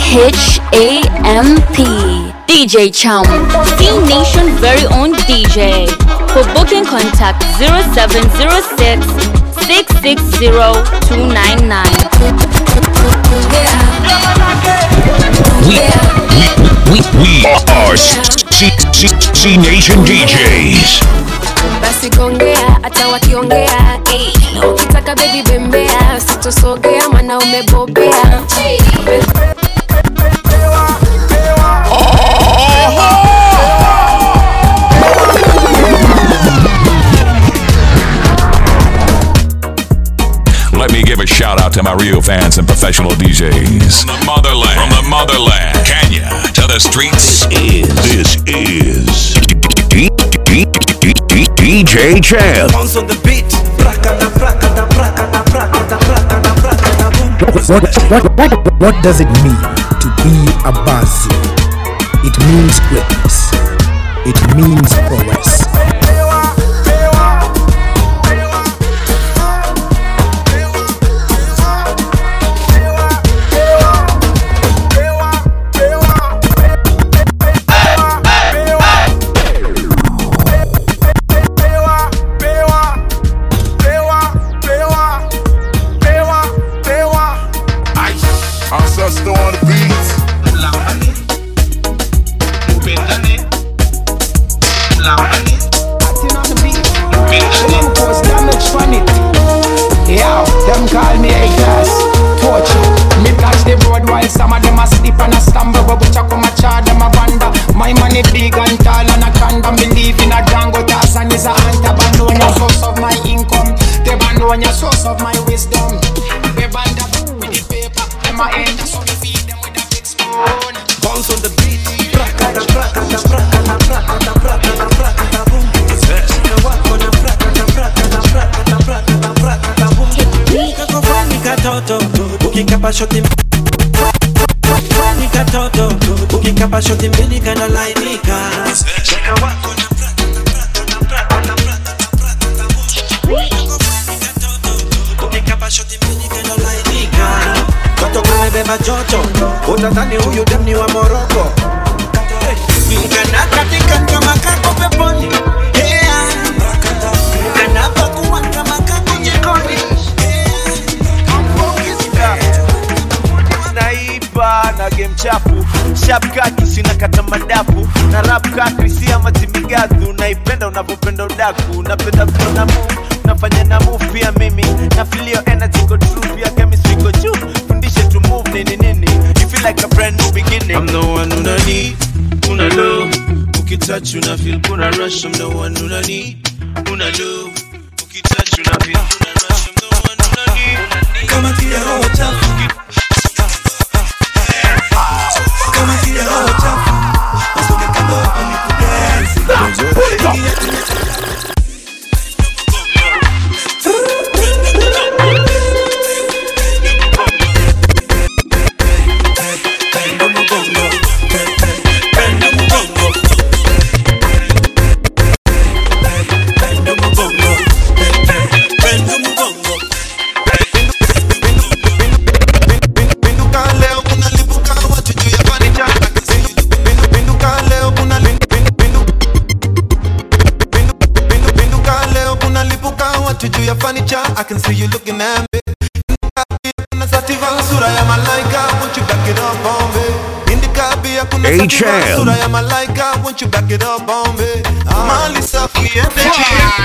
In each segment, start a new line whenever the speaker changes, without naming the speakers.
H A M P. DJ Chum. C Nation very own DJ. For booking contact 0706 660 299.
We, we, we, we are C, C, C Nation DJs.
basi gongea hata wakiongea eh. na ukitaka bebi bembea sitosogea mana umebobea
Let me give a shout out to my real fans and professional DJs. From the motherland, from the motherland, Kenya to the streets. This is, this is D- D- D- D- DJ Champ.
Bounce on the beat. Prakata, prakata, prakata, prakata, prakata, prakata, boom.
What, what, what, what does it mean to be a Bazi? It means greatness. It means prowess.
Ancestor on the beat.
Yo, them call me a gas torture. Me catch the road while some of them a sleep and a stumble. But which I come a charge them a wonder. My money big and tall and a condom. Believe in a Django Tarzan is a hunter. Bandonia source of my income. The Bandonia source of my wisdom. The band up with the paper. Them a enter so we feed them with a big spoon.
Bounce on the beat. Prakata, prakata, prakata, prakata, prakata, prakata, boom. Shika wako na prakata, prakata, prakata, prakata, prakata, boom. Kakofani katoto, ukikapa shoti Kakofani katoto, ukikapa shoti mbili kana lainika. Shika wako na prakata, prakata, prakata, prakata, prakata, boom. Kakofani katoto, ukikapa shoti mbili kana lainika. Toto kumebeba joto, utadhani huyu dem ni wa Moroko. Mkana katika kama kako peponi yeah. Mkana pakuwa kama kako jikoni
naiba na game chafu shapkaki sina kata madafu na rap kakri si ama timigadhu naipenda unavyopenda udaku napenda vile na move nafanya na move pia mimi na filio energy go true pia chemistry go juu fundishe to move nini nini you feel like a brand new beginning
I'm the one una need, una low Ukitouch una feel kuna rush I'm the one una need, una low Ukitouch una feel kuna rush I'm the one una need Kama kia roho chafu Kama kia roho chafu Masoge kando hapa ni kudance Pendo mugongo Pendo mugongo Pendo mugongo Pendo mugongo
Pinduka leo kuna lipuka watu juu ya fanicha. Pindu- pinduka leo kuna lin- pindu- pindu- pindu- pindu- pinduka leo kuna lipuka watu juu ya fanicha. I can see you looking at me. Kuna sativa sura ya malaika, won't you back it up on me? Indika pia kuna sativa
H.M.
sura ya malaika, won't you back it up on me? Mali safi energy.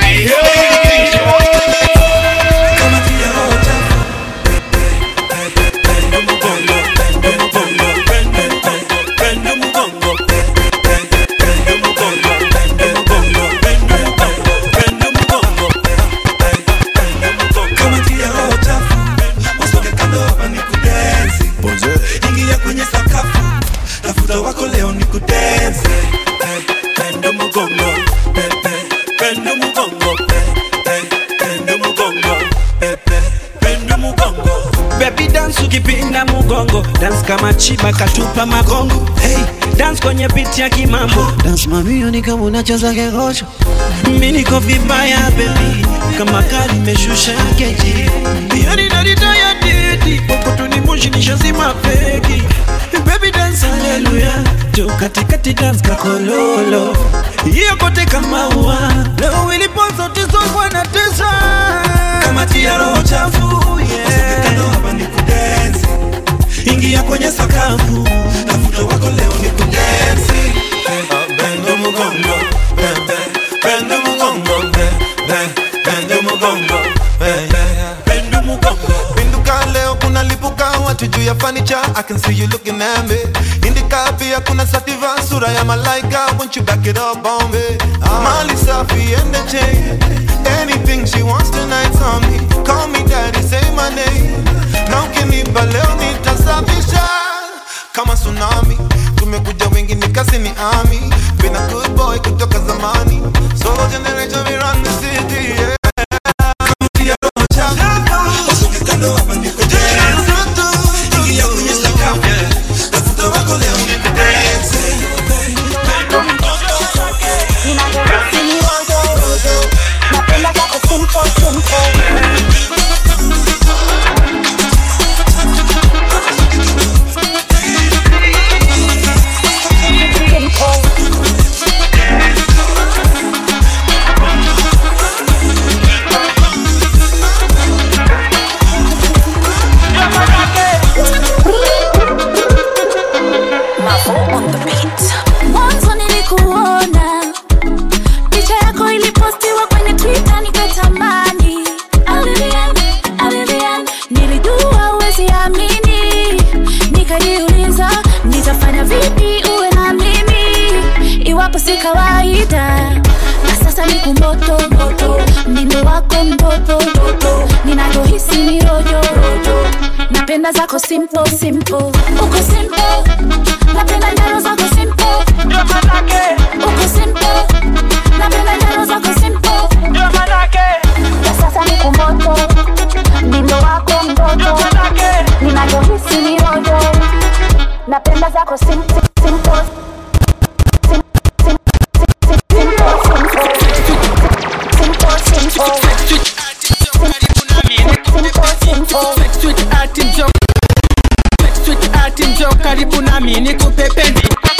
Kama kia roho chafu Pendo mugongo Pendo mugongo Pendo Pendo mugongo Pendo mugongo Pendo mugongo Pendo mugongo Pendo mugongo Pendo mugongo Kama kia roho chafu Masoge kando hapa ni kudensi Ingia kwenye sakafu Tafuta wako leo ni kudensi Pendo mugongo Pendo mugongo Pendo mugongo Pendo mugongo Baby dance ukipinda mugongo Dance kama chiba katupa magongo Hey, dance kwenye beat ya kimambo Dance mamio ni kama unacheza kegosho Mi niko vibaya baby Kama kali meshusha keji Yani narita ya didi Pokoto ni moshi nishazima feki Baby kati dance kakololo hiyo kote kama ua leo ilipo sauti sokwa na tesa kama tia roho chafu yeah. kando hapa ni kudensi ingia kwenye sakafu tafuta wako leo ni kudensi bendo mugongo be- be- bendo mugongo be- be- bendo mugongo be- be- bendo mugongo
Pinduka leo kuna lipuka watu juu ya furniture I can see you looking at me Indika pia kuna sativa sura ya malaika Won't you back it up on me Mali safi and the chain Anything she wants tonight's on me Call me daddy, say my name Na ukinipa leo nitasafisha Kama tsunami Tumekuja wengi nikasi ni army Been a good boy kutoka zamani Solo generation we run the city yeah.
tia roho chafu usoge kando hapa ni kudensi ingia kwenye sakafu tafuta wako leo ni kudensi bendo mugongo
mwanzo nilikuona picha yako ilipostiwa kwenye twitter nikatamani Alilian, Alilian, nilijua uwezi amini nikajiuliza nitafanya vipi uwe na mimi iwapo si kawaida na sasa ni kumoto moto mdindo wako mtoto mtoto ninavyohisi ni rojo rojo napenda zako simple simple uko simple napenda njaro zako simple uko simple napenda njaro zako simple na sasa ni kumoto mdindo wako mtoto ninavyohisi ni rojo napenda zako simple simple Sim- sim- sim- simple, simple. Simple, simple.
Sweet art njo karibu nami nikupe penzi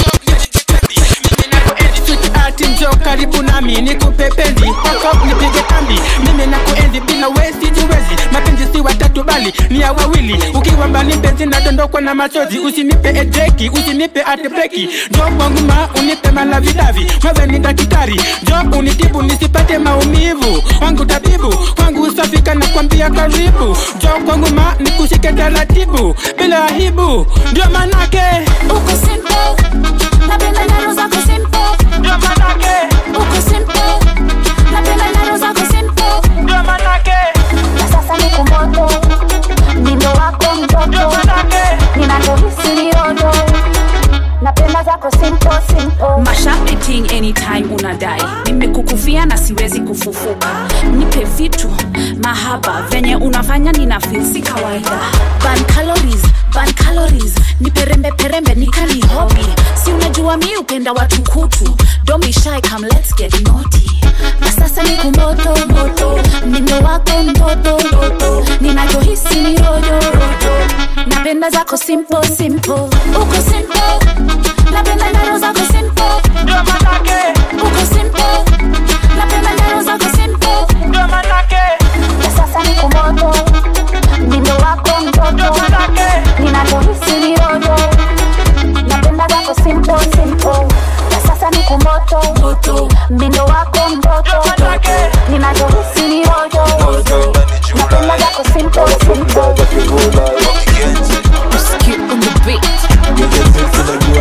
Sweet art njo karibu nami nikupe penzi Paka nipige kambi mimi na kuenzi bila wesi tuwezi mapenzi si watatu bali ni ya wawili ukiwa mbali mpenzi nadondokwa na machozi usinipe edeki usinipe atbreki jo kwangu ma unipe malavidavi wewe ni daktari jo unitibu nisipate maumivu wangu tabibu kwangu usafika na kwambia karibu jo kwangu ma nikushike taratibu bila aibu ndio manake
uko simple napenda njaro zako simple
ndio manake
uko simple napenda njaro zako simple
ndio manake
na sasa ni kumoto mdindo wako mtoto ninavyohisi ni rojo napenda zako simple simple
mashapiting anytime unadai nimekukufia na siwezi kufufuka nipe vitu mahaba venye unafanya nina feel si kawaida ban calories ban calories nipe rembe perembe nikani hobi si unajua mi upenda watu kutu don't be shy come let's get naughty na sasa ni kumoto moto mdindo wako mtoto mtoto ninavyohisi ni rojo rojo napenda zako simple simple
uko simple napenda njaro zako simple
ndio manake
uko simple napenda njaro zako simple
ndio manake
na sasa ni kumoto mdindo wako mtoto ninavyohisi ni rojo napenda zako simple simple na sasa ni kumoto moto mdindo wako mtoto ninavyohisi ni rojo napenda zako simple simple
Skip on the beat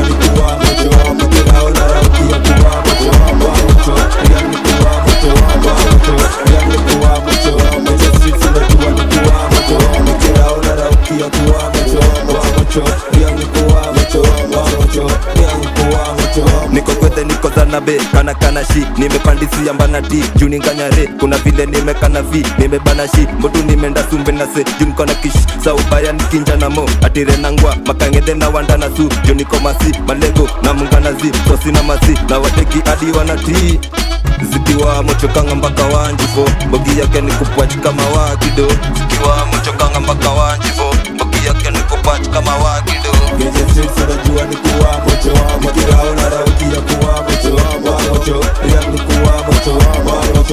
niko kwethe niko zanabe kana kana shi nimepandisia mbana ti juu ninganyare kuna vile nimekana vi nimebana shi mbotu nimeenda sumbe na se juu niko na kish sa ubaya nikinja na mo atire nangwa makangedhe na wanda na su juu niko masi malego na mungana zi sosi na masi na wateki hadi wanatii zikiwa mochokanga mpaka wanjifo mbogi yake ni kupwach kama wakido zikiwa mochokanga mpaka wanjifo yake ni kupach kama wakido
Kwenye streets unajua ni kuwa mocho Nikiraona rauki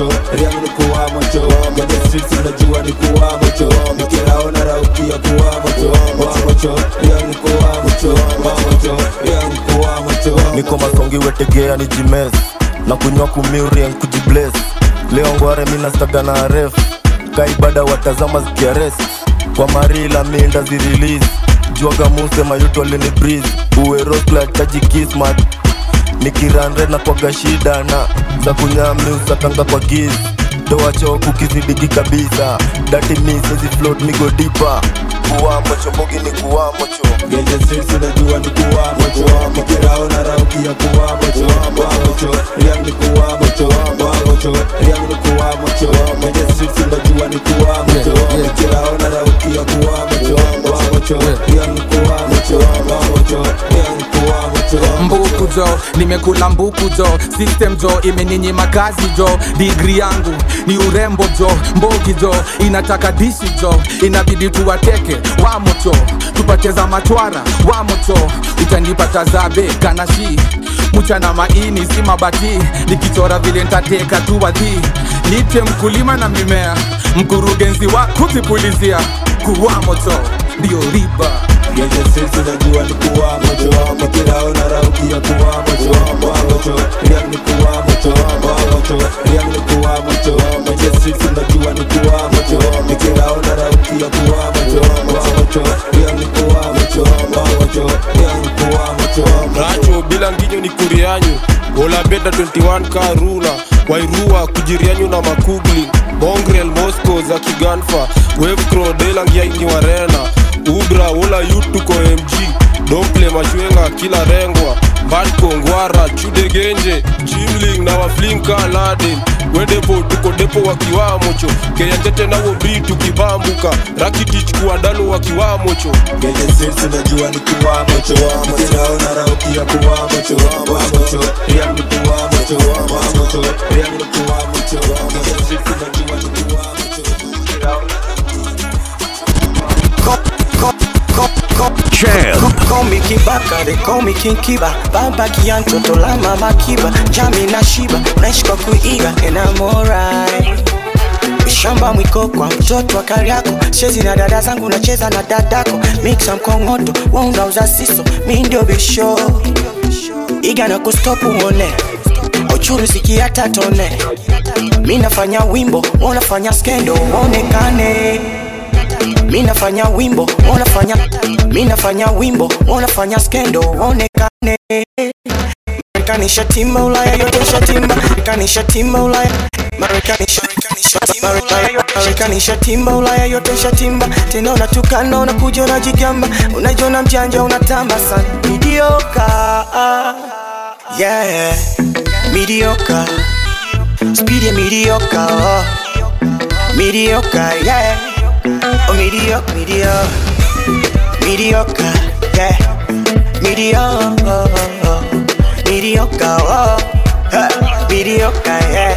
mocho riang ni kuwa mocho kwenye streets unajua ni kuwa mocho nikiraona raukia kuwa mocho wa mocho riang ni kuwa mocho wa mocho riang ni kuwa mocho
niko masongi wetegea ni jimes na kunywa kumiurien kujibles leo ngware minastaga na ref kaibada watazama zikiarest kwa marila minda zirelease juaga muse mayuto alini breeze uwerosla taji kismat nikiranre na kwaga shida na za kunyami usakanga kwa giz toa choku kizidigi kabisa dati misezi float migo dipa kuwa mocho mbogi ni kuwa mocho
Genje streets unajua ni kuwa mocho Nikiraona raukia kuwa mocho Wa mocho Riang ni kuwa mocho Wa mocho Riang ni kuwa mocho Genje streets unajua ni kuwa mocho Nikiraona raukia kuwa mocho Wa mocho Riang ni kuwa mocho Wa mocho Riang ni kuwa mocho
mbuku jo nimekula mbuku jo system jo imeninyima kazi jo digri yangu ni urembo jo mbogi jo inataka dishi jo inabidi tuwateke wamocho tupacheza matwara wamocho utanipata zabe kanashi mchana maini si mabati nikichora vile ntateka tu wadhi nite mkulima na mimea mkurugenzi wa kuzipulizia kuwa moto ndio riba
Genje streets unajua ni kuwa mocho Nikiraona raukia kuwa mocho Wa mocho Riang ni kuwa mocho Wa mocho Riang ni kuwa mocho Genje streets unajua ni kuwa mocho Nikiraona raukia kuwa mocho Wa mocho Riang ni kuwa mocho Wa mocho Riang ni kuwa mocho
racho bila nginyo ni kurianyu olabeda 21 karuna wairua kujirianyu na makugli mongrel mosco za kiganfa wevcro delangiaini warena ubra wola yutuko mg domple machwenga kila rengwa mbatko ngwara chudegenje jimling na waflinka laden wedepo tuko depo wakiwamocho keyanjete nawo bri tukibambuka rakitich kuwadalo wakiwamocho
Genje streets unajua ni kuwa mocho Nikiraona raukia kuwa mocho Wa mocho Riang ni kuwa mocho Wa mocho Riang ni kuwa mocho Genje streets unajua ni kuwa mocho
Champ.
Call me Kibaka, they call me King Kiba Baba Kiantoto la mama Kiba Jami na Shiba, naishi kwa kuiga and I'm alright shamba mwiko kwa mtoto wa Kariako, chezi na dada zangu nacheza na dadako, mixa mkongoto wa unauza siso, mi ndio bisho iga na kustopu uone uchuru sikiata tone, mi nafanya wimbo unafanya skendo uonekane mi nafanya wimbo unafanya mi nafanya wimbo unafanya skendo uonekane Marekani shatimba Ulaya yote shatimba Marekani shatimba Ulaya Marekani Marekani shatimba Ulaya yote shatimba tena unatukana unakuja unajigamba unajiona mjanja unatamba sana midioka yeah midioka speed ya midioka oh. midioka yeah oh mediocre mediocre mediocre yeah mediocre mediocre oh. huh. mediocre yeah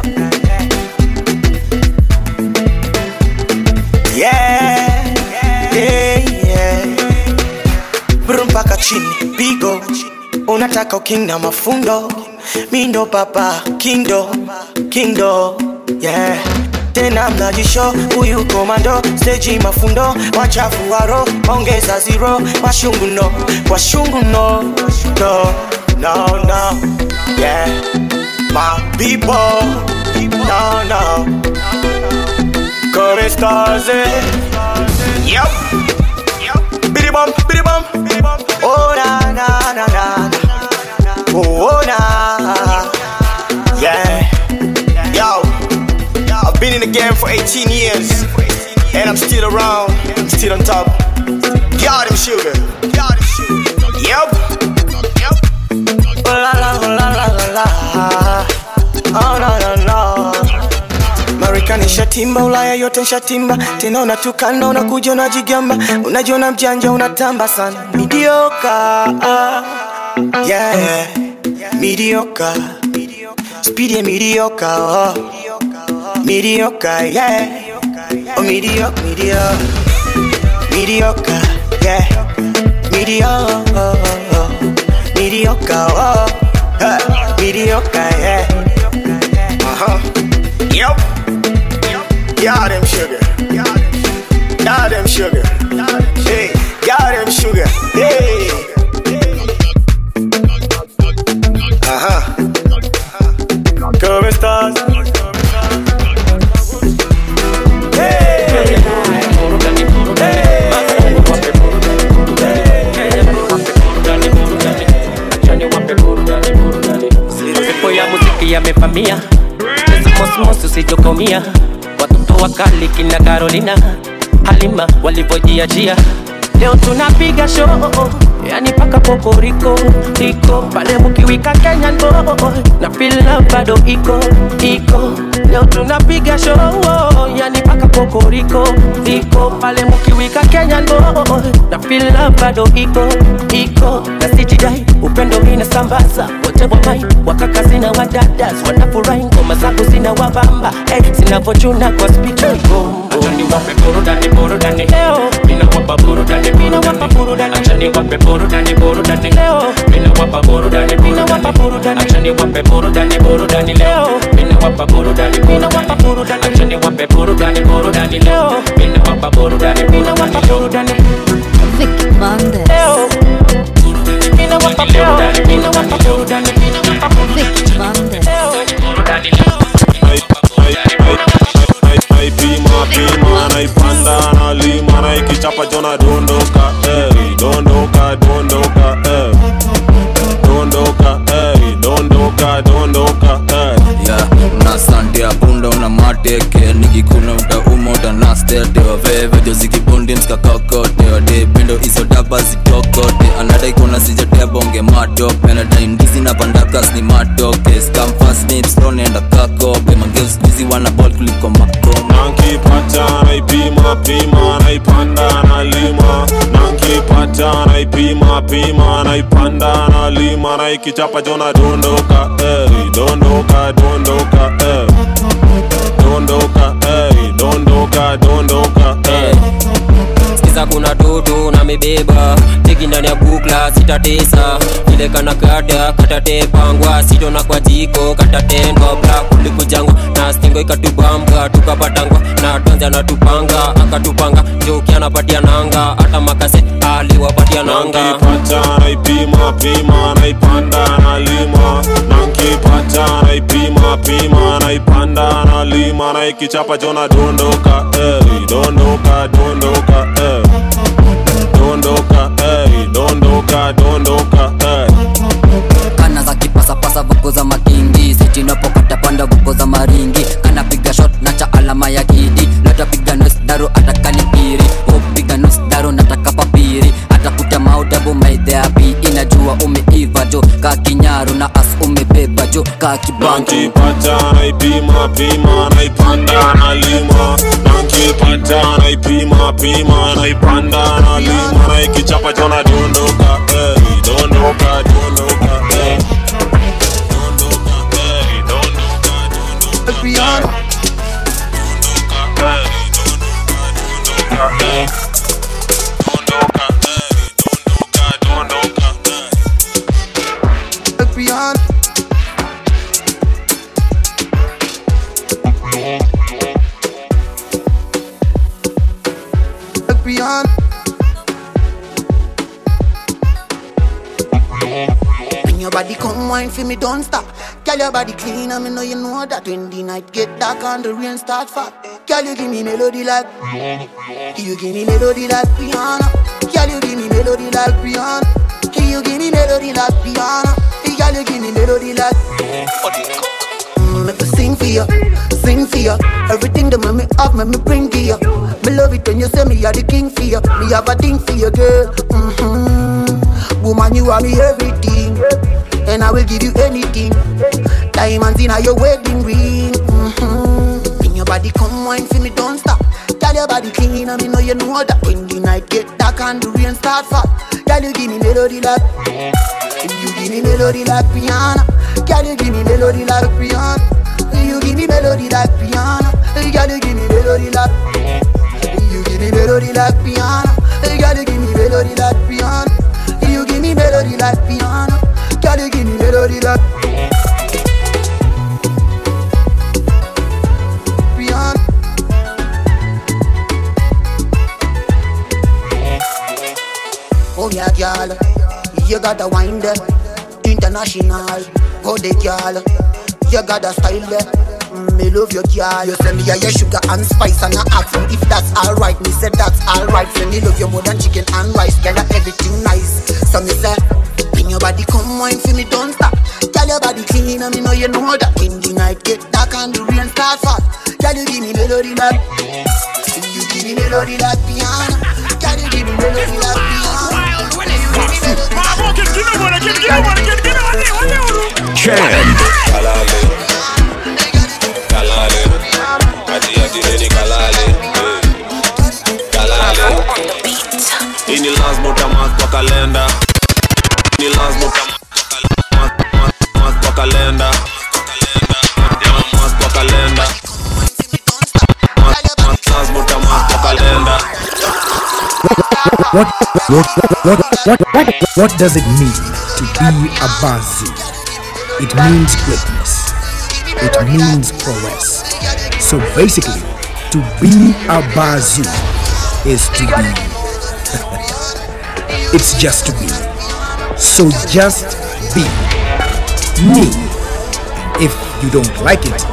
yeah yeah yeah Brum mpaka chini pigo unataka uking na mafundo mindo papa kindo kindo yeah tena mnajisho huyu komando steji mafundo wachafu waro ongeza zero washungu no washungu no no no no yeah my people no no Corestaze Yep Biddy bum, biddy bum Oh na na na na na. Oh, oh na Yeah Yo I've been in the game for 18 years And I'm still around I'm still on top Got him sugar Yep Yep Oh la la oh la la la la Oh no no no Marekani shatimba, Ulaya yote shatimba, tena unatukana, unakuja unajigamba, unajiona mjanja, unatamba sana, midioka yeah, midioka speed ya midioka oh. midioka yeah, oh midioka midioka midioka yeah, midioka midioka oh. huh. midioka yeah, uh huh. Yep. Yeah, them sugar. Yeah, them sugar. Hey, yeah, them sugar. Hey. Ajá. ¿Cómo estás?
Pepo ya muziki yamevamia mosmos usijokomia watoto wakali kina Carolina Halima walivyojiachia leo tunapiga show yani paka pokoriko iko pale mukiwika Kenyan boy na feel love bado iko iko leo tunapiga show yani paka pokoriko iko pale mukiwika Kenyan boy na feel love bado iko iko na sijidai upendo mina sambaza wote wamai wakaka zina wadadas wanafurahi ngoma zako zina wabamba hey, zinavochuna kwa speaker acha niwape burudani burudani leo ninawapa burudani ninawapa burudani acha niwape burudani burudani leo ninawapa burudani ninawapa burudani acha niwape burudani burudani leo ninawapa burudani ninawapa burudani acha niwape burudani burudani leo ninawapa burudani ninawapa burudani
Vic Monday.
leo ninawapa burudani ninawapa burudani ninawapa
Vic Monday.
naipima pima naipanda nalima naikichapa jona dondoka eh, dondoka dondoka eh. dondoka eh, dondoka dondoka eh.
yeah, na sante ya punda una mateke nikikuna utauma utanastetewa vevejo zikibundi mskakakotewa de pendo izo daba zitokote anadai kuna sijatebonge matope anadai ndizi na pandakas ni matoke skamfasnipstonenda kakope mangeuskuizi wana bol kuliko makoma
nankipata naipima pima naipanda nalima nankipata naipima pima naipanda nalima naikichapa jona dondoka eh, dondoka dondoka eh. dondoka eh, dondoka dondoka eh.
sikiza kuna toto na mebeba teki ndani ya bukla sitatesa vile kana kata katatepangwa sitona kwa jiko katatendwa bra kulikujangwa na stingo ikatubamba tukapatangwa na tonza natupanga akatupanga joki anapatia nanga hata makase aliwapatia nanga
nankipata naipima pima naipanda nalima nankipata naipima pima naipanda nalima naikichapa jona dondoka eh, dondoka dondoka eh. dondoka eh, dondoka dondoka eh.
kana za kipasapasa vuko za makingi sitinapokata panda vuko za maringi kanapiga shot na cha alama ya kidi latapiga nos daro atakalipiri upiga nos daro nataka papiri atakuta maudabu maidheapi inajua umeiva jo ka kinyaru na as umebeba jo ka kibantu
nankipata naipima pima naipanda nalima nankipata naipima pima naipanda nalima naikichapa jona dondoka eh, dondoka dondoka eh.
Piano. Piano. Piano.
When your body come wine for me, don't stop. Girl, your body clean, and me know you know that when the night get dark and the rain start fall. Girl, you give me melody like You give me melody like piano. Girl, you give me melody like piano. You give me melody like piano. Girl, you give me melody like Mm, Make me sing for you, sing for you. Everything that make me up, make me bring to you. Me love it when you say me are the king for you. Me have a thing for you, girl. Mm-hmm. Woman, you are me everything, and I will give you anything. Diamonds in your wedding ring. Mm-hmm. When your body come wine for me, don't stop. Girl, your body clean, and me know you know that. When the night get dark and the rain start fall, girl, you give me melody like. You give me melody like piano. Girl, you give me melody like piano. You give me melody like piano. Girl, you give me melody like. You give me melody like piano. Girl, you give me melody like piano. You give me melody like piano. Girl, you give me melody like. come here, girl. You got the wine there, international. Go the girl, you got the style there. Mm, Me love your girl. You say me a your sugar and spice and I ask you if that's alright. Me say that's alright. Say me love you more than chicken and rice. Girl, that everything nice. So me say, bring your body, come wine for me, don't stop. Girl, your body clean and me know you know that. When the night get dark and the rain start fall. Girl, you give me melody like, you give me melody like piano. Girl, you give me melody like piano.
Ken.
Kalale. Kalale. Ati ati neni kalale. Eh. Kalale. Hii ni lazima utamark kwa kalenda. Ni lazima utamark mark kwa kalenda. Yeah, mark kwa kalenda. Mark- mark- lazima utamark kwa kalenda.
What, what, what, what, what, what does it mean to be a Bazi? It means greatness. It means prowess. So basically, to be a Bazi is to be. it's just to be. So just be me. If you don't like it,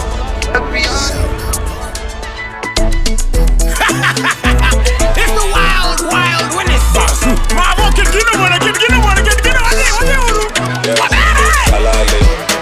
It's the wild, wild Willis. Bravo, kid, get him on it, kid, get him on it, kid, get him on it, what you do?
Kalale.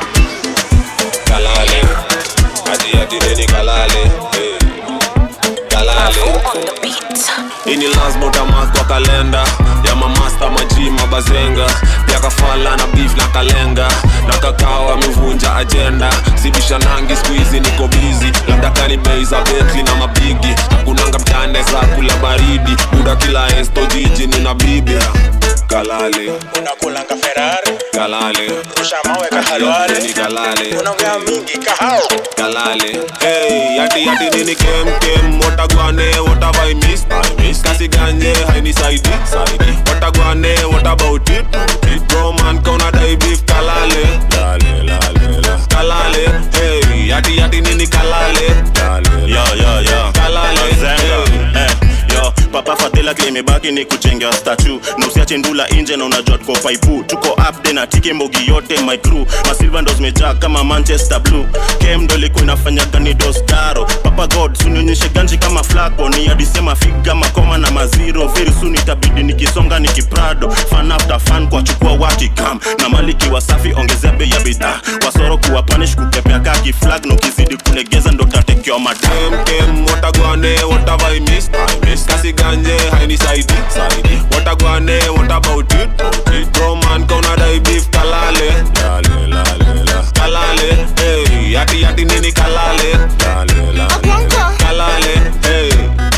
Kalale. Ati ati neni kalale. Eh. Kalale. Hii ni lazima utamark kwa kalenda ya mamasta maji mabazenga pia kafala na beef na kalenga na kakao amevunja ajenda sibishanangi skuizi niko bizi labda kani bei za betli na mapigi hakunanga mtane za kula baridi muda kila esto jiji nina bibi kalale
unakulanga ferari
kalale
rusha mawe kahalwale
ni kalale
unaongea mingi kahao
kalale hey yati yati nini kem kem watagwane what have i missed i missed kasi ganye haini saidi saidi watagwane what about it it bro man kauna dai beef kalale lale lale la kalale hey yati yati nini kalale lale
yo yo yo
kalale
Zenga. Eh, yo papa fadhila kile imebaki ni kujenga statu na usiache ndula nje na unajua tuko paipu tuko upde na tike mbogi yote my crew masilva ndo zimejaa kama manchester blue kem ndo ilikuwa inafanya gani dostaro papa god sunionyeshe ganji kama flako ni adisema figa makoma na maziro very soon itabidi nikisonga nikiprado fan after fan kwa chukua wakikam na maliki wasafi ongezea bei ya bidhaa wasoro kuwa panish kukepea kaki flag na ukizidi kulegeza ndo tatekewa madam
kem watagwane what have i missed i missed kasi ganje haini saidi saidi watagwane what about it it bro man kauna dai beef kalale lale lale la kalale hey yati yati nini kalale lale lale la kalale hey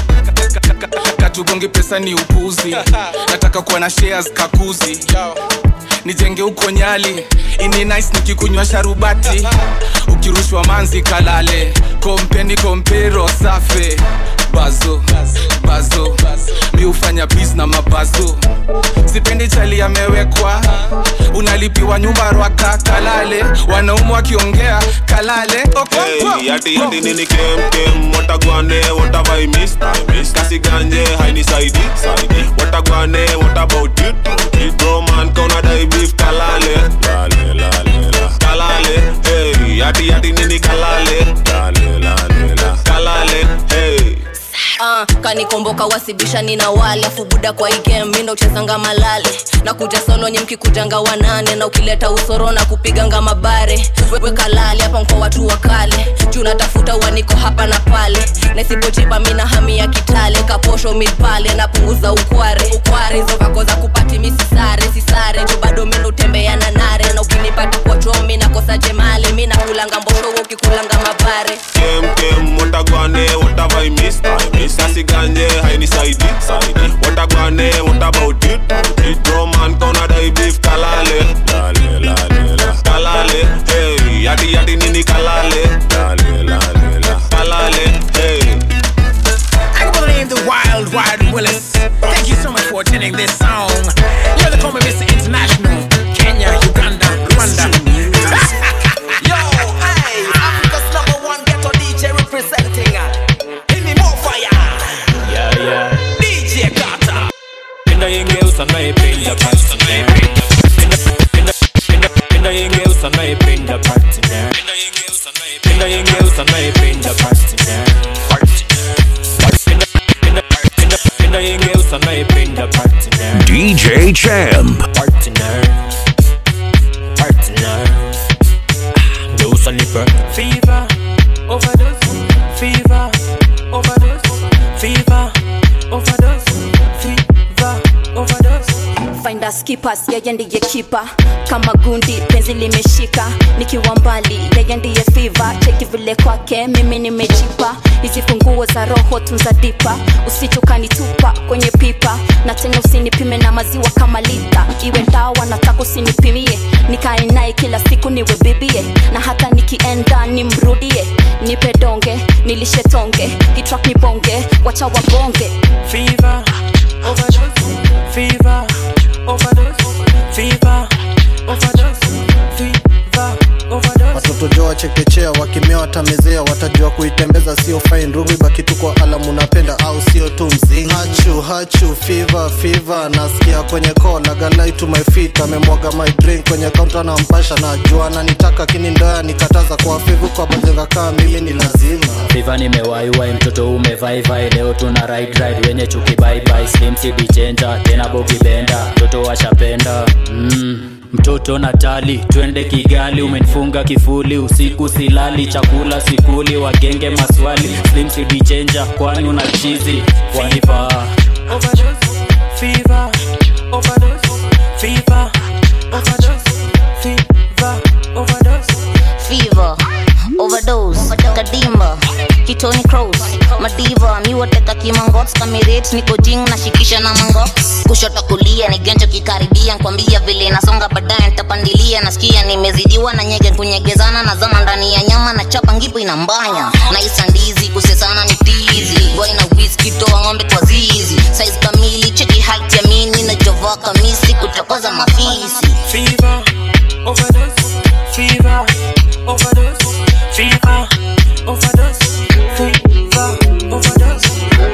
katugongi pesa ni upuzi nataka kuwa na shares kakuzi nijenge huko nyali ini nice nikikunywa sharubati ukirushwa manzi kalale kompeni kompero safe bazo bazo mi hufanya bis na mabazo sipendi chali amewekwa unalipiwa nyumba rwaka kalale wanaumu wakiongea kalale Okonkwo.
Hey, yati yati nini kem kem watagwane what have I missed I missed kasi ganje haini saidi saidi watagwane what about it it bro man kauna dai beef kalale lale lale la kalale hey yati yati nini kalale lale lale la kalale hey
uh, kanikomboka wasibishani na wale afu buda kwa igem mindo uchezanga malale na kuja solo nye mkikujanga wanane na ukileta usoro na kupiganga mabare wewe kalale hapa mko watu wa kale juu natafuta uaniko hapa na pale na isipojipa mina hami ya kitale kaposho mipale napunguza ukware ukware hizo vako za kupati misisare sisare juu bado mindo utembea na nare na ukinipata kwa chomi nakosa jemale mi nakulanga mbosho wewe ukikulanga mabare
kem kem watagwane what have I missed I missed kasi ganje haini saidi saidi watagwane what about it it bro man kauna dai beef kalale lale lale la kalale hey yati yati nini kalale lale lale la kalale hey
I go by the name the Wild Wild Willis. Thank you so much for attending this song. You know they call me Mr. International. Kenya, Uganda, Rwanda. Yo, hey, Africa's number one ghetto DJ representing. Give me more fire.
yeah yeah
DJ Carter.
penda yenge
yengeusa naipenda partner Penda yengeusa naipenda partner Penda yengeusa naipenda partner Penda yengeusa naipenda partner
DJ Champ.
Partner Partner Geusa nipe Fever Overdose Fever Overdose Fever Overdose Fever Overdose
Finder skippers yeye ndiye kipa kama gundi penzi limeshika nikiwa mbali yeye ndiye fiva cheki vile kwake mimi nimejipa hizi funguo za roho tunza dipa usichukanitupa kwenye pipa na tena usinipime na maziwa kama lita iwe ndawa nataka usinipimie nikae naye kila siku niwe bibie na hata nikienda nimrudie nipe donge nilishe tonge hitrak ni bonge wacha wabonge
Fever Overdose Fever Overdose Fever Overdose Fever Overdose
watoto jo wachekechea wakimea watamezea watajua kuitembeza sio fine rubi baki tu kwa alamu napenda au sio tu mzinga hachu hachu fiva fiva nasikia kwenye call agalai to my feet amemwaga my drink kwenye kaunta na mpasha najua ananitaka kini ndoya nikataza kwa fivu kwa bazenga kaa mimi ni lazima
Viva nimewaiwai mtoto umevaivai leo tuna ride ride wenye chuki bye bye slim cd changer tena bogi benda mtoto washapenda mm. Mtoto Natali, twende Kigali, umenifunga kifuli, usiku silali, chakula sikuli, wagenge maswali, slim cd changer, kwani una chizi, wanipa
Overdose Fever Overdose Fever Overdose Fever Overdose
fever overdose kadimba kitoni cross madiva miwateka kimangots kamiret niko jing nashikisha na mango kushoto kulia ni genjo kikaribia nkwambia vile nasonga baadaye ntapandilia nasikia nimezidiwa na nyege kunyegezana na zama ndani ya nyama na chapa ngipo inambanya na isandizi kusesana ni tizi boy na whisky toa ng'ombe kwa zizi size kamili cheki height ya mini na jova kamisi kuchokoza mafisi
Fever Overdose Fever Overdose Fever Overdose Fever Overdose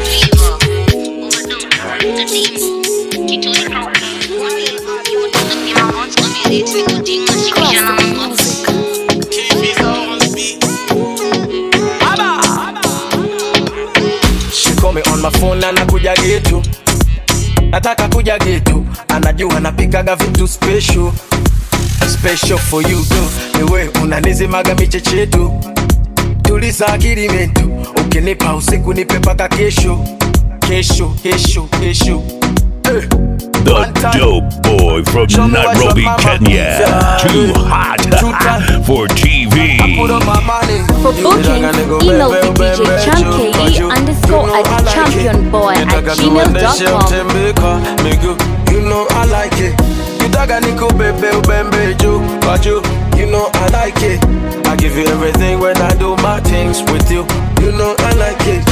She call me on my phone na nakuja getu nataka kuja getu anajua napikaga vitu special special for you girl niwe unanizimaga michechetu tuliza akili metu ukinipa usiku nipe paka kesho kesho kesho kesho eh.
The dope boy from
Show me what's
Nairobi,
up, mama.
Kenya.
Yeah.
Too hot for TV.
For bookings, email DJ chamke underscore at championboy at gmail.com.
tembeka migu you know i like it kitaka nikubebe ubembe juu kwa juu you know i like it i give you everything when i do my things with you you know i like it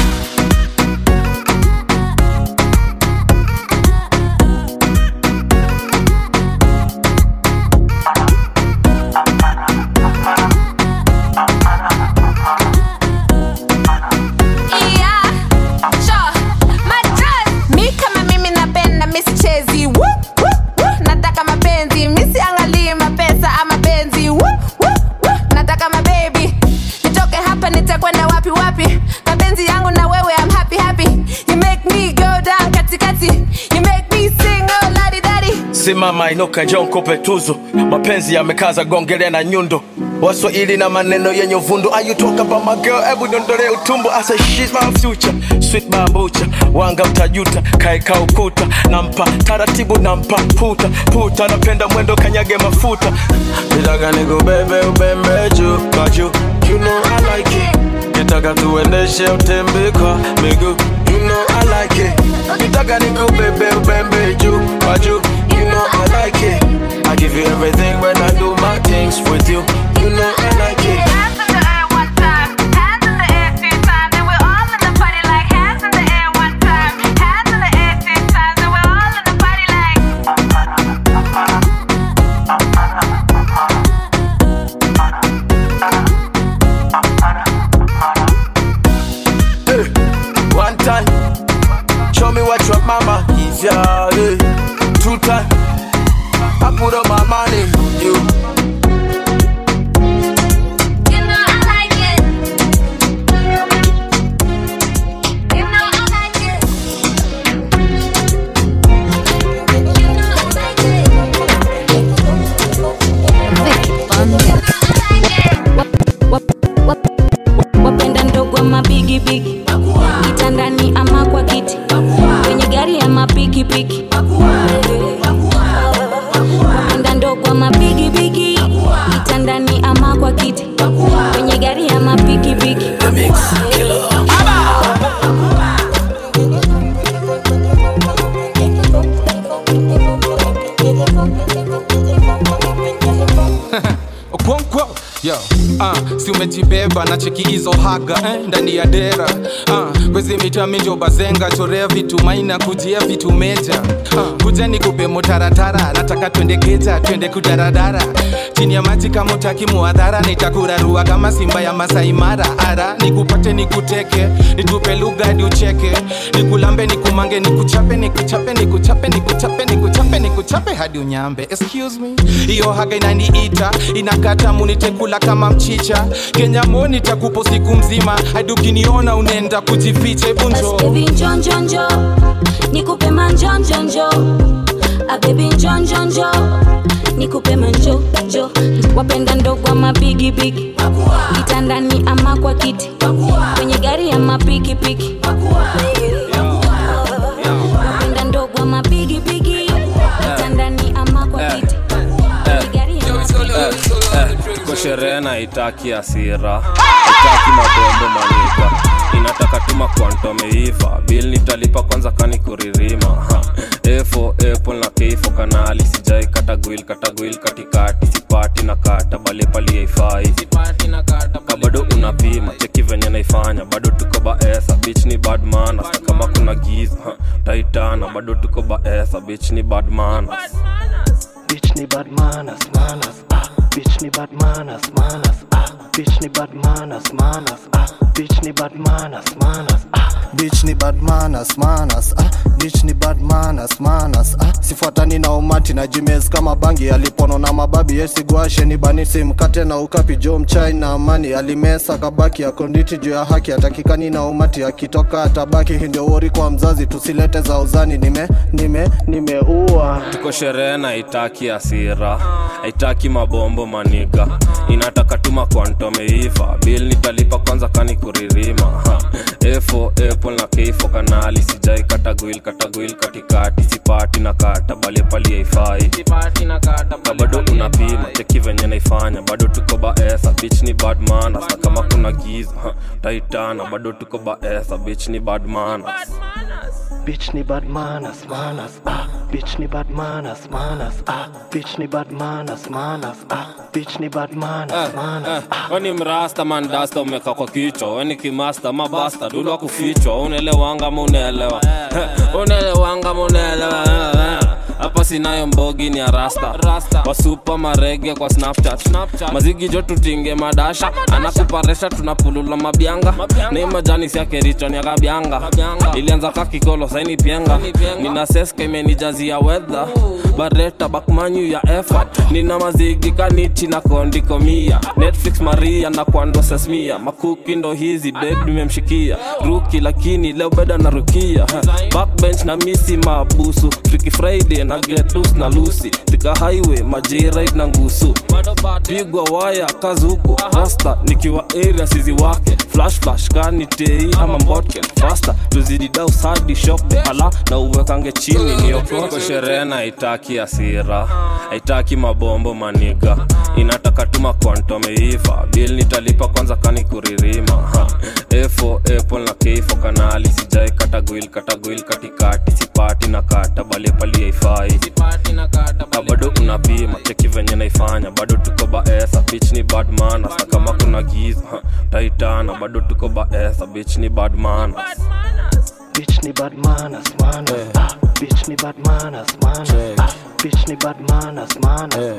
Yeah, sure. Madrass. Mi kama mimi napenda misichezi Woo, woo, woo. nataka mapenzi misiangalii mapesa ama penzi Woo, woo, woo. nataka mabebi nitoke hapa nitakwenda wapi wapi mapenzi yangu na wewe I'm happy happy you make me go down katikati you make me sing oh ladi dadi
simama inuka njoo nikupe tuzo mapenzi yamekaza gongele na nyundo waswahili na maneno yenye uvundo Are you talk about my girl hebu niondole utumbo I say she's my future sweet bambucha wanga utajuta kaeka ukuta nampa taratibu nampa puta puta napenda mwendo kanyage mafuta nitaka nikubebe ubembe juu kwa juu you know I like it nitaka tuendeshe utembe kwa miguu you know I like it nitaka nikubebe ubembe juu kwa juu you know I like it I give you everything when I do my things with you you know I like it One time, show me what your mama is, yeah. eh. Two time. I put up my money. You.
wapenda ndogo ama bigibigi kitandani ama kwa kiti kwenye gari ama pikipiki wapenda ndogo ama bigibigi kitandani ama kwa kiti kwenye gari ama pikipiki
okonkwo yo uh, si umejibeba na cheki hizo haga eh, ndani ya dera uh, kwezi mita minjo bazenga chorea vitu maina kujia vitu meja uh, kuja ni kupe motaratara nataka twende geja twende kudaradara chini ya maji kama utaki muadhara nitakurarua kama simba ya masaimara ara nikupate nikuteke nitupe lugha hadi ucheke nikulambe nikumange nikuchape nikuchape nikuchape nikuchape nikuchape nikuchape hadi unyambe excuse me hiyo haga inaniita inakata munitekula kama mchicha kenya moni takupo siku mzima hadi ukiniona unaenda kujificha ebunjo
Baby njonjonjo nikupe manjonjonjo abebi njonjonjo nikupe manjojo wapenda ndogo ama bigibigi kitandani ama kwa kiti kwenye gari ama pikipiki wapenda ndogo ama bigibigi kitandani ama kwa kiti kwenye gari ama
tuko sherehe na itaki hasira itaki mabombo maniga inataka tuma kwantomeiva bil nitalipa kwanza kani kuririma Ha. efo apple na keifo kanali sijai katagwil katagwil katikati sipati na kata bali pali haifai ka bado unapima cheki venye naifanya bado tuko baesa bich ni bad manners. Na kama kuna giza ha, taitana bado tuko baesa bich ni bad manners.
Bitch ni bad manners, manners, ah. Bitch ni bad manners, manners, ah. Bitch ni bad manners, manners, ah. Bitch ni bad manners, manners, ah.
Bitch ni bad manners, manners, ah. Bitch ni bad manners, manners, ah. Sifuatani na umati na jimez kama bangi alipono na mababi yesigwashe ni bani simkate na ukapi jo mchai na amani alimesa kabaki akonditi juu ya haki atakikani na umati akitoka atabaki hii ndio wori kwa mzazi tusilete za uzani nime nime nimeua
tuko sherehe na itaki hasira haitaki mabombo maniga inataka tuma kwantomeiva bil nitalipa kwanza kani kuririma Ha. efo apple na keifo kanali sijai katagwil katagwil katikati sipati na kata bali pali haifai ka bado unapima cheki venye naifanya bado tuko baesa bich ni bad manners. na kama kuna giza ha, taitana bado tuko baesa bich ni bad manners.
Bitch ni bad manners, manners, ah. Bitch ni bad manners, manners, ah. Bitch ni bad manners, manners, ah. Bitch ni bad manners, manners.
weni mrasta mandasta umeka kwa kichwa weni kimasta mabasta dulwa kufichwa unaelewanga ma unaelewa unaelewanga ma unaelewa hapa sinayo mbogi ni arasta wasupa marege kwa snapchat mazigi jo tutinge madasha anakuparesha tunapulula mabyanga ni majani siakerichoni akabyanga ilianza kakikolo saini pienga nina seska imenijazia wedha bareta bakmanyu ya effort nina mazigi kanichi na kondikomia netflix maria na kwando sesmia makuki ndo hizi ded nimemshikia ruki lakini leo beda na rukia backbench na misi mabusu friki friday na get loose na lusi tika highway majirit na ngusu pigwa waya kazi huku rasta nikiwa area sizi wake flash flash kani tei ama mbotken fasta tuzidi daus hadi shop de ala na uwekange chini niokoke sherehe na itaki hasira haitaki mabombo maniga inataka tuma kwantomeiva bil nitalipa kwanza kani kuririma ha. efo apple na keifo kanali sijai katagwil katagwil katikati sipati na kata bali pali haifai ka bado unapima cheki venye naifanya bado tuko baesa bich ni bad manners. na kama kuna giza ha, taitana bado tuko baesa bich ni bad manners.
Bitch ni bad manners, manners, ah. Bitch ni bad manners, manners, ah. Bitch ni bad manners, manners, ah.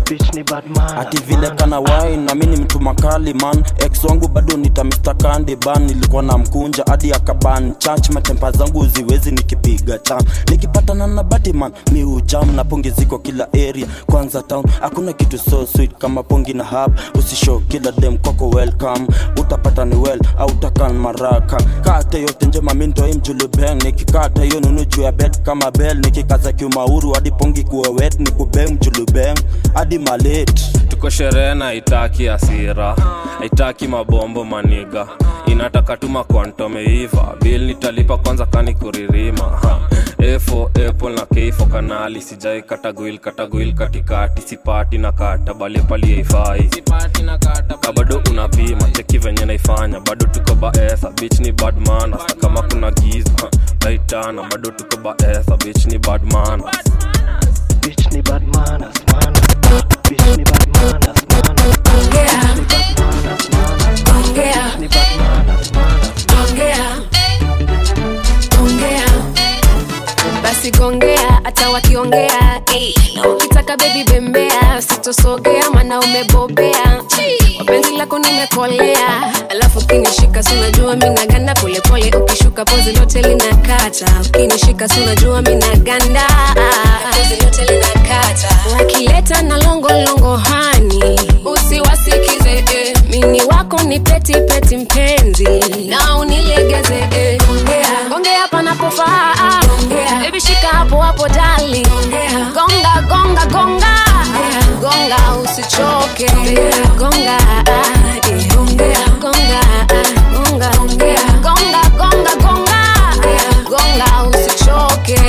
bitch ni bad man
ati vile kana wine na mimi ni mtu makali man ex wangu bado nita Mr. Candy ban nilikuwa na mkunja hadi akaban church matempa zangu ziwezi nikipiga cham nikipatana na Batman mi ujam na pongi ziko kila area kwanza town hakuna kitu so sweet kama pongi na hub usishow kila dem kwako welcome utapata ni well au utakan maraka kate yote njema mi ndo imjulubeng nikikata hiyo nunu juu ya bed kama bell nikikaza kiumauru hadi pongi kuwa wet ni kubeng mjulubeng hadi malet
tuko sherehe na itaki asira haitaki mabombo maniga inataka tuma kwantomeiva bil nitalipa kwanza kani kuririma ha. efo apple na keifo kanali sijai kataguil kataguil katikati sipati na kata bali pali haifai ka bado unapima cheki venye naifanya bado tuko baesa bich ni badmana kama kuna giza ha, naitana bado tuko baesa bich ni badmana
bitch ni bad manners manners bitch ni bad manners manners bitch ni bad manners manners bitch ni bad manners manners
ongea basi gongea hata wakiongea ey. na ukitaka bebi bembea sitosogea mana umebobea wapenzi lako nimekolea alafu ukinishika sunajua minaganda polepole ukishuka pozi lote linakata ukinishika sunajua minaganda pozi lote linakata wakileta na longolongo hani usiwasikize eh. mini wako ni peti peti mpenzi na unilegeze eh. ongea ongea panapofaa Baby shika hapo hapo dali gonga gonga gonga gonga usichoke gonga ah, eh. gonga ah, gonga gonga gonga gonga gonga usichoke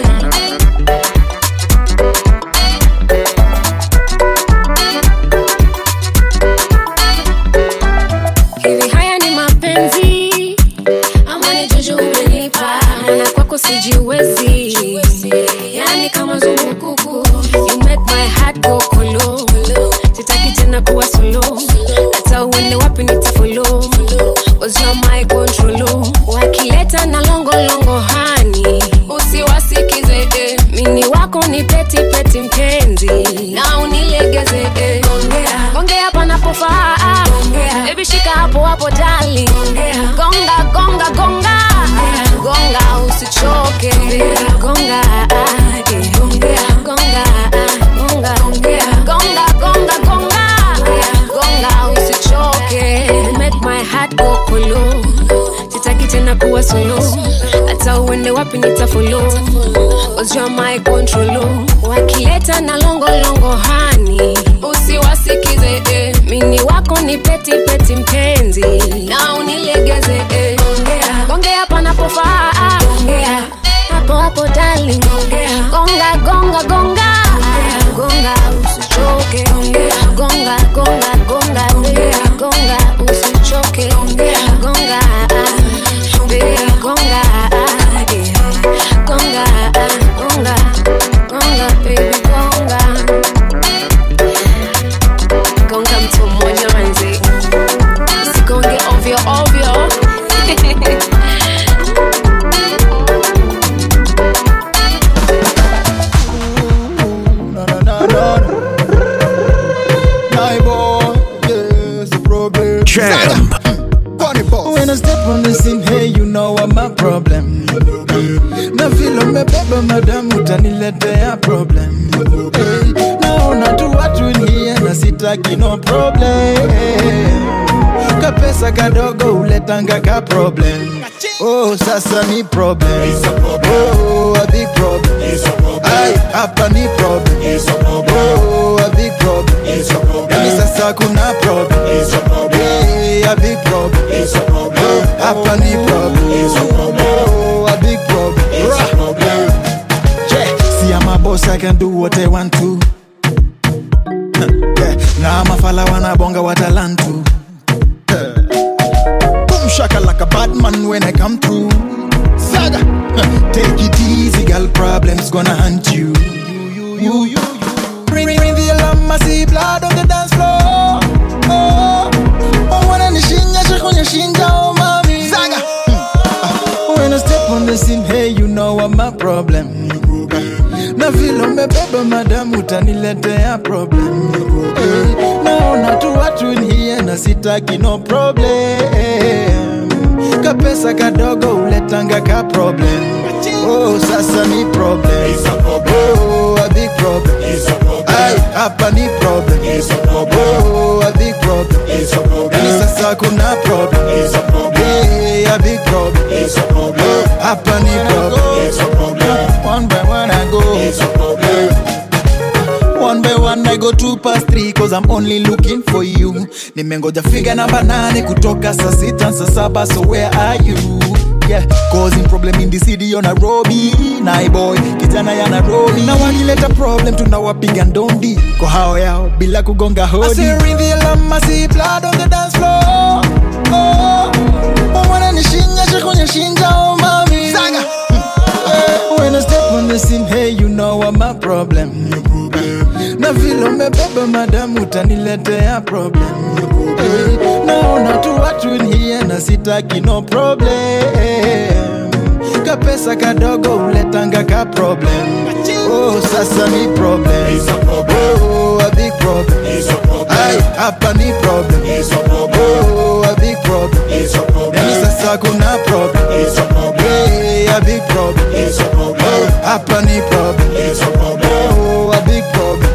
hivi haya ni mapenzi ama ni juju umenipa na kwako sijiwezi yani kama zumukuku you make my heart go kolo sitaki tena kuwa solo hata uende wapi nitafolo was your my control wakileta na longolongo hani usiwasikize eh. mini wako ni peti peti mpenzi na unilegeze eh. ongea panapofaa Baby shika hapo hapo dali gonga gonga gonga gonga usichoke gonga ah, eh. gonga ah, gonga gonga gonga gonga gonga usichoke You make my heart go kolo sitaki tena kuwa solo hata uende wapi nitafolo was your my control wakileta na longolongo hani usiwasikize eh. mini wako ni peti peti mpenzi na unilegeze eh. ongea panapofaa hapo hapo darling gonga gonga gonga gonga usichoke gonga gonga gonga gonga usichoke gonga baby gonga gonga gonga gonga baby gonga gonga mtu mwenyewe usigonge ovyo ovyo
Champ.
When I step on the scene, hey, you know I'm a problem. Na vile umebeba madam utaniletea problem. Hey, naona tu watu nie na sitaki no problem. Kapesa kadogo uletanga ka problem. Oh, sasa ni problem. Oh, a big problem. Ay, hapa ni problem. Oh, a big problem. Yani sasa kuna problem. Hey, a big problem. Oh, hapa ni problem. Oh, a big problem. Yeah, see I'm a boss, I can do what I want to. Yeah, na mafala wanabonga watalantu. Boom shaka like a bad man when I come through. Saga, huh, take it easy, girl. Problems gonna hunt you. You, you, you. Ring, ring, ring the alarm, I see blood on the dance floor. Oh, oh, when I nishinya, shakunya shinja, oh mami. Saga, hmm, ah, when I step on the scene, hey, you know I'm a problem. na vile umebeba madamu utaniletea problem hey, naona tu watu in here na sitaki no problem kapesa kadogo uletanga ka problem oh, sasa ni problem oh, a big problem Ay, hapa ni problem oh, a big problem yani sasa kuna problem hey, a big problem oh, hapa ni problem one by one I go One by one I go two past three cause I'm only looking for you Nimengoja figa namba nane kutoka saa sita saa saba so where are you Yeah, causing problem in the city of Nairobi Nai boy, kijana ya Nairobi Na wakileta problem tunawapiga ndondi Kwa hao yao bila kugonga hodi I say ring the alarm, I see blood on the dance floor Oh, oh wananishinya shikunya shinja oh mami Saga When I step on the scene, hey, you know I'm a problem. Na vile umebeba madamu utaniletea problem. Hey, naona tu watu in here na sitaki no problem. Kapesa kadogo uletanga ka problem. Oh, sasa ni problem. Oh, a big problem. Ay, hapa ni problem. Oh, a big problem. Yani sasa kuna problem. Hey, a big problem. Oh, hapa ni problem. Oh, a big problem.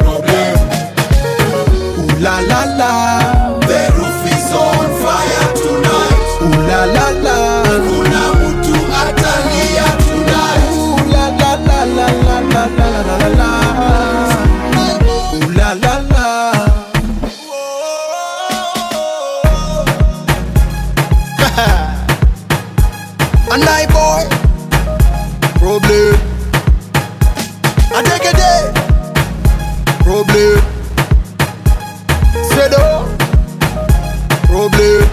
Ooh la la la. The roof is on fire tonight. Ooh la la la. Kuna mtu atalia tonight. Ooh la la la la la la la la la la. Ooh la la la. A night boy. Problem. I take a day. Problem. Sedo. Problem.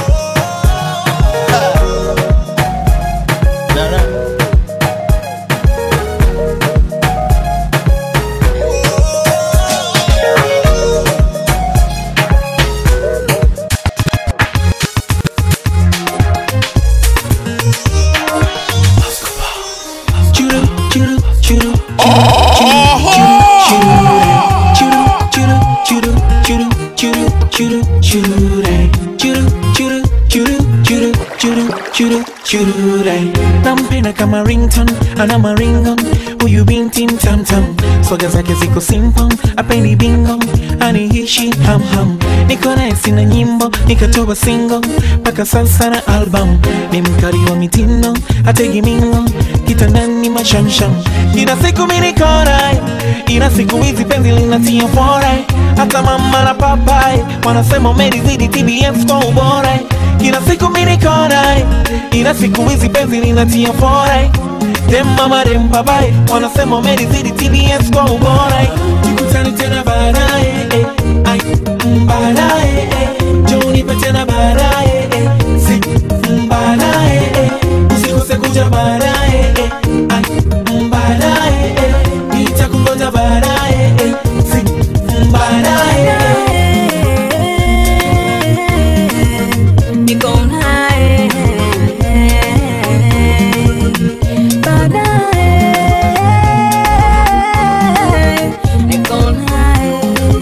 Churu, churu, churu, nampenda kama rington ana maringo huyu binti mtamtam swaga zake ziko simple apendi bingo anihishi hamham niko naye sina nyimbo nikatoa single mpaka sasa na album ni mkari wa mitindo ategi mingo kitandani mashamsham ina siku minikorai ina siku hizi penzi linatia forai hata mama na papai wanasema umelizidi tbs kwa ubora ina siku minikorai ina siku hizi penzi linatia forai dem mama dem papai wanasema umelizidi tbs kwa ubora tukutane tena baadaye eh, ai, mm, baadaye eh, njoo nipe tena baadaye eh, si mm, baadaye eh, usikose kuja baadaye eh, ai, mm, baadaye eh, nitakungoja baadaye eh, si mm, baadaye eh.
Niko naye baadaye, niko naye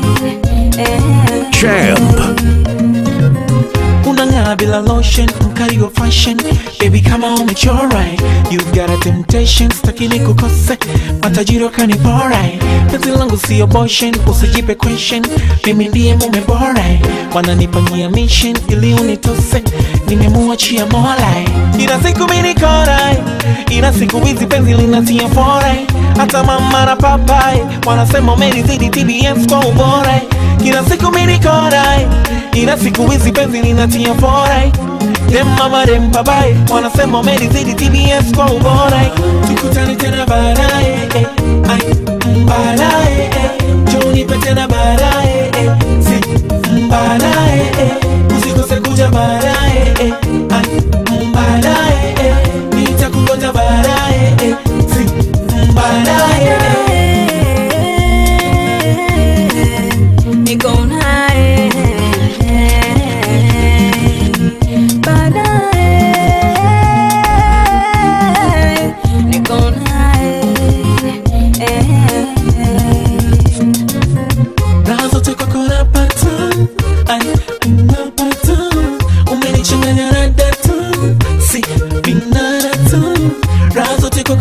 Champ.
unang'aa bila lotion mkali wa fashion baby kama umechora you've got a temptation staki nikukose matajiri wakanipora penzi langu sio boshen usijipe question mimi ndiye mume bora wananipanyia mission ili unitose nimemuachia mola ina siku minikora ina siku hizi penzi linatia fora hata mama na papai wanasema umelizidi tbs kwa ubora kila siku minikora ila siku hizi penzi linatia fora dem mama dem papai wanasema umelizidi tbs kwa ubora tukutane tena baadaye eh, ai, mm, baadaye eh, njoo nipe tena baadaye eh, si mm, baadaye eh, usikose kuja baadaye eh, ai, mm, baadaye eh, nitakungoja baadaye eh, si mm, baadaye eh.
niko naye baadaye, niko naye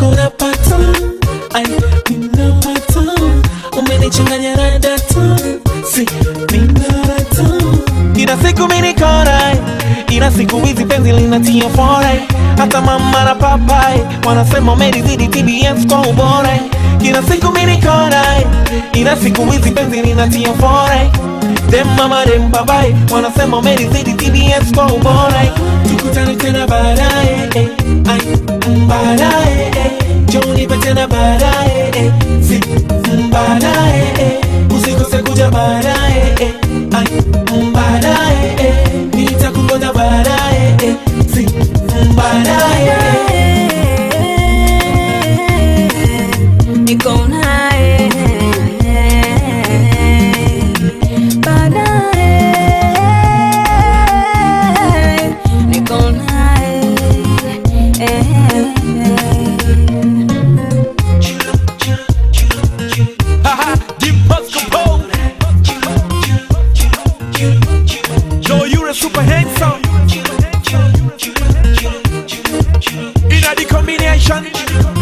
kwako napata ai ninapata umenichanganya na data si ninarata ila siku minikorai ila siku hizi penzi linatia fore hata mama na papai wanasema umelizidi tbs kwa ubora ila siku minikorai ila siku hizi penzi linatia fore dem mama dem papai wanasema umelizidi tbs kwa ubora tukutane tena baadaye eh, ai mm, baadaye eh, jonipe tena baadaye eh, si mm, baadaye eh, usikose kuja baadaye eh, ai mm, baadaye eh, nitakungoja baadaye eh, si mm, baadaye
niko naye baadaye niko naye
Haha, Deep Buzz Capone. Yo, you're a super handsome. In a the combination,